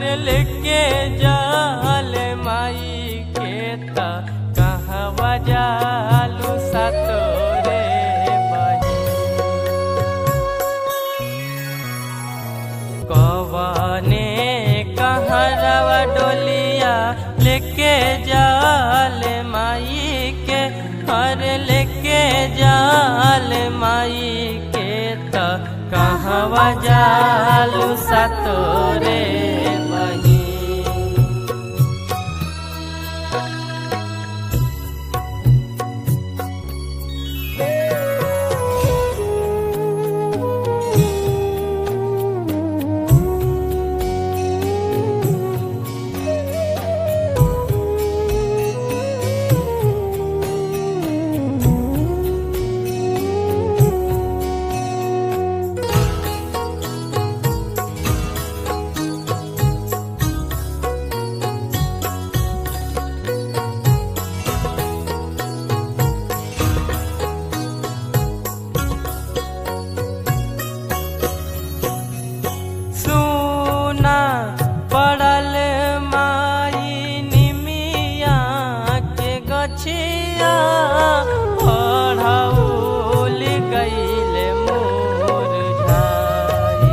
लेके जाल माई के त कहवा जालू सतोरे बही कवने कहरवा डोलिया लेके जाल माई के हर लेके जाल माई के त कहवा जालू सतोरे बही सुना पड़ल माई निमिया के गछिया पढ़ौल गईल मोर झाई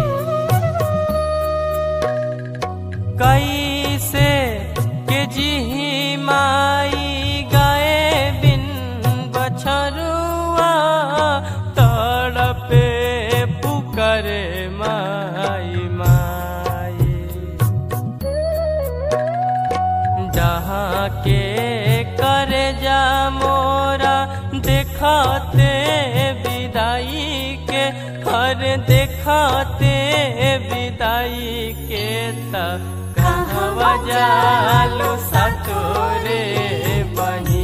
कैसे के जिही माई गए बिन बछरुआ तड़पे पुकरे माई माई जहाँ के करे जा मोरा देखाते विदाई के हर देखाते विदाई के त कहवा जालू सतोरे बही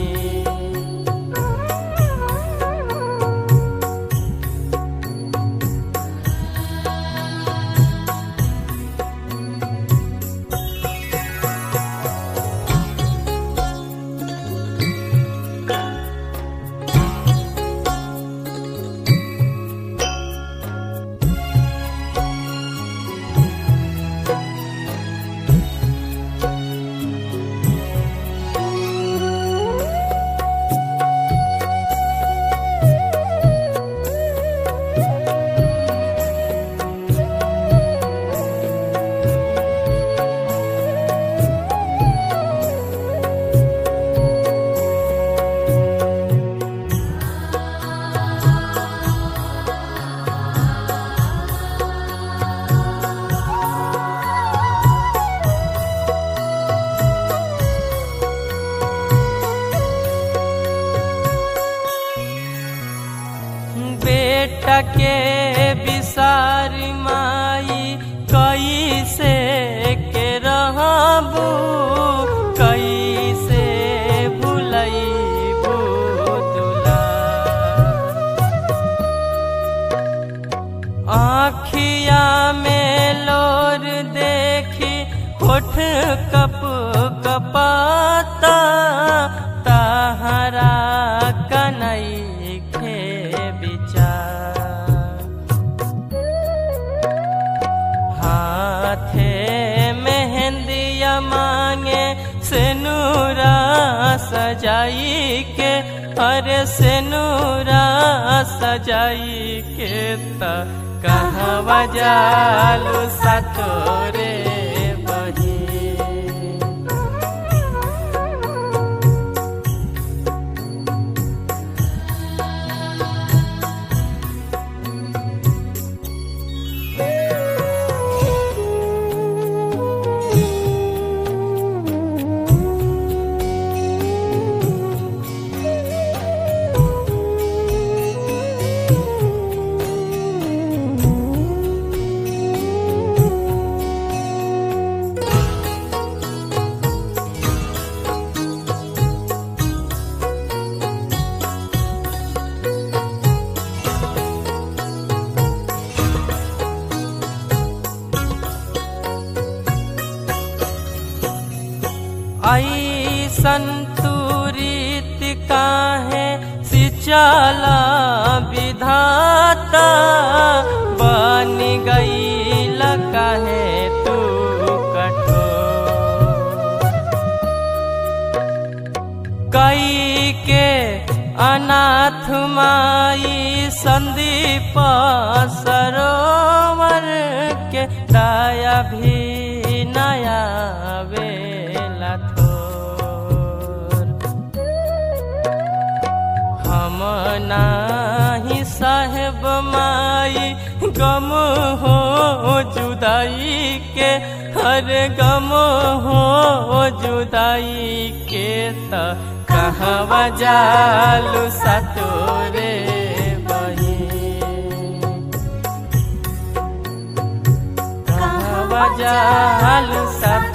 बेटा के विसार माई कैसे के रहबू कैसे भुलैबू दुला आखिया में लोर देखी होठ कप कपाता ताहरा कनई के विचार हाथे मेहंदिया मांगे सेनुरा सजाई के अरे सेनुरा सजाई के त कहवा जालू सतोरे बही ऐसन तुरीत काहे सिचाला विधाता बन गई काहे तू कठोर कई के अनाथ माई संदीप सरोवर के दाया भी नया बेला थोर हम नाही साहेब माई गम हो जुदाई के हर गम हो जुदाई के त कहवा जालू सतोरे बही कहवा जालू सत